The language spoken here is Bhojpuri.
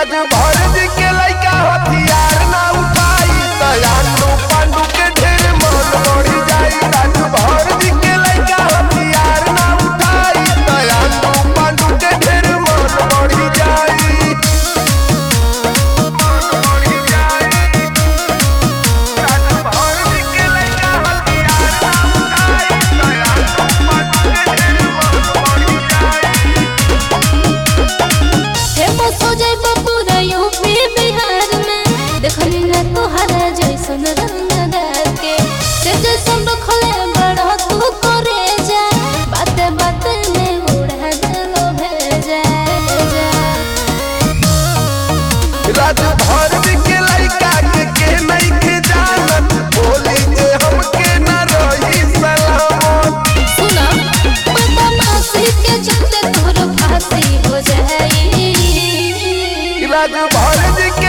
राजभर जी के लइका हथियार ना उठाई दयालु पांडु के ढेर मन बढ़ी जाई राजभर जी के लइका हथियार ना उठाई दयालु पांडु के ढेर मन बढ़ी जाई मन बढ़ी जाई राजभर जी के लइका हथियार ना उठाई दयालु पांडु के ढेर मन बढ़ी जाई फेमस हो जाए पूरा यूपी बिहार में देखली ना तोहरा जैसन रंगदार के से जैसन रखले बड़ा तू करे जा बाते बाते में उड़ा देलो भेजा जा राजभर जी के लइका के के नहीं के जानत बोली जे हमके न रही सलामत सुना बदमाशी के चलते तोर फांसी हो जाई राजभर जी